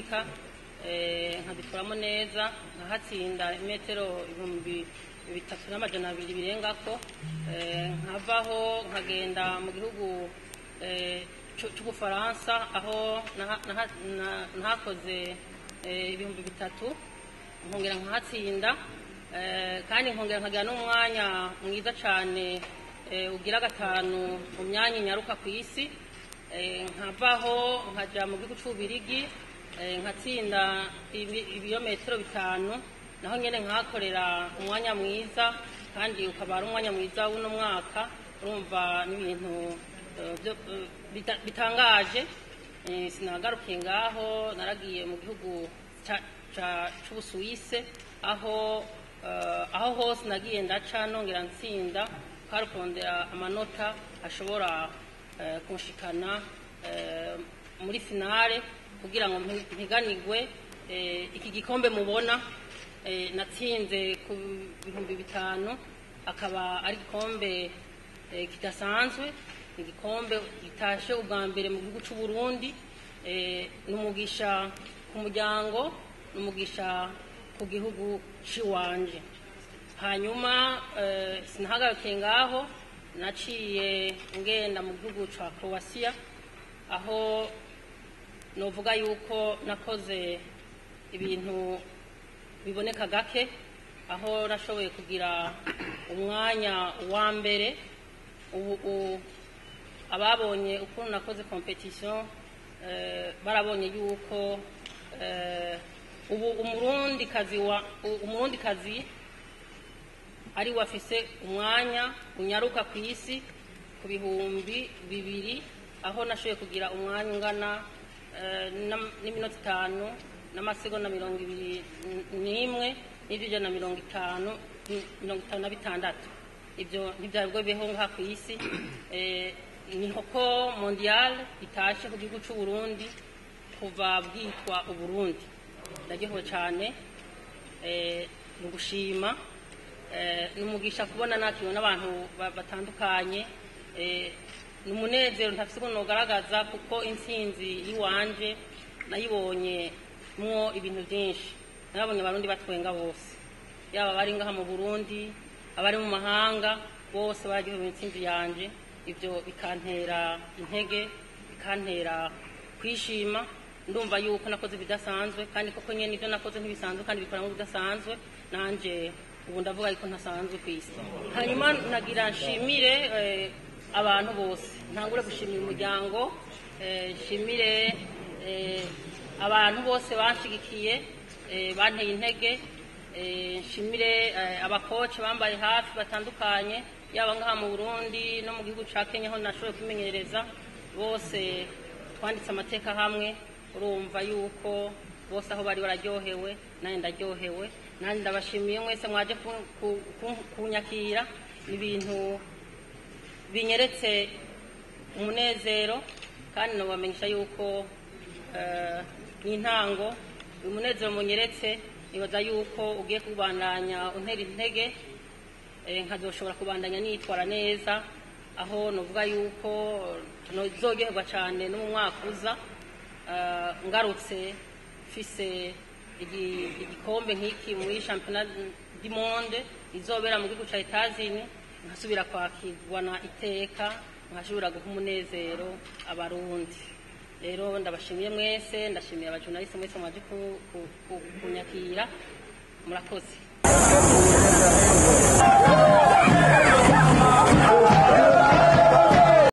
olympique eh, nkabikuramo neza nkahatsinda imetero ibihumbi bitatu n'amajana abiri birengako eh, nkavaho nkagenda mu gihugu eh, c'u- c'ubufaransa aho naha- naha- na- nahakoze eh, ibihumbi bitatu nkongera nkahatsinda eh, kandi nkongera nkagira n'umwanya mwiza cyane eh, ugira gatanu mu myanya inyaruka ku isi Eh, nkavaho nkajya mu gihugu cy'ububirigi eh, nkatsinda ibi- ibirometero bitanu naho nyine nkahakorera umwanya mwiza kandi ukaba ari umwanya mwiza w'uno mwaka urumva n'ibintu eh, byo- eh, bita- bitangaje Eh, sinagarukiye ngaho naragiye mu gihugu ca- ca- c'ubusuwise aho eh, aho hose nagiye ndaca nongera ntsinda kwari kurondera amanota ashobora eh, kunshikana eh, muri finale kugira ngo mpi- mpiganirwe eh, iki gikombe mubona eh, natsinze ku bihumbi bitanu akaba ari igikombe eh, kidasanzwe igikombe gitashe ubwa mbere mu gihugu cy'u Burundi eh, n'umugisha ku muryango n'umugisha ku gihugu ciwanje hanyuma eh, sinahagarukiye ngaho naciye ngenda mu gihugu ca Croatia aho novuga yuko nakoze ibintu biboneka gake aho nashoboye kugira umwanya wa mbere ubu u- ababonye ukuntu nakoze competition eh, barabonye yuko eh, ubu umurundi kazi wa u- umurundi kazi ari wafise umwanya unyaruka ku isi ku bihumbi bibiri aho nashoboye kugira umwanya ungana eh, n'am- n'iminota itanu n'amasegonda mirongo ibiri n- n'imwe n'ijana na mirongo itanu n- mirongo itanu na bitandatu ibyo ntibyari bwo bibeho ngaha ku isi Eh, ni hoko mondial itashe ku gihugu cy'u Burundi kuva bwitwa uburundi ndaryohewe cyane eh, ni ugushima eh, ni umugisha kubona nakiriwe n'abantu ba- batandukanye eh, ni umunezero ntafise ukuntu nogaragaza kuko intsinzi y'iwanje nayibonye mwo ibintu byinshi nabonye abarundi batwenga bose yaba abari ngaha mu burundi abari mu mahanga bose baryohewe intsinzi yanje ibyo bikantera intege bikantera kwishima ndumva yuko nakoze ibidasanzwe kandi koko nyene ibyo nakoze ntibisanzwe kandi bikora bidasanzwe nanje ubu ndavuga yuko ntasanzwe ku isi hanyuma nagira nshimire eh, abantu bose ntangure gushimira umuryango eh, nshimire eh, abantu bose banshigikiye eh, banteye intege eh, nshimire eh, abakoci bambaye hafi batandukanye yaba ngaha mu burundi no mu gihugu ca kenya aho nashoboye kwimenyereza bose twanditse amateka hamwe urumva yuko bose aho bari bararyohewe nanjye ndaryohewe nanjye ndabashimiye mwese mwaje ku- ku- ku- kunyakira ni ibintu binyeretse umunezero kandi nabamenyesha yuko eh, n'intango uyu munezero munyeretse nibaza yuko ugiye kubandanya untera intege eh, nkazoshobora kubandanya nitwara neza aho novuga yuko nozoryoherwa cyane no mu mwaka uza eh, ngarutse mfise igi- igikombe nk'iki muri championnat du monde izobera mu gihugu ca Etazini nkasubira kwakirwa na iteka nkashobora guha umunezero abarundi rero ndabashimiye mwese ndashimiye abajurnaliste mwese mwaje ku- ku- ku- kunyakira murakoze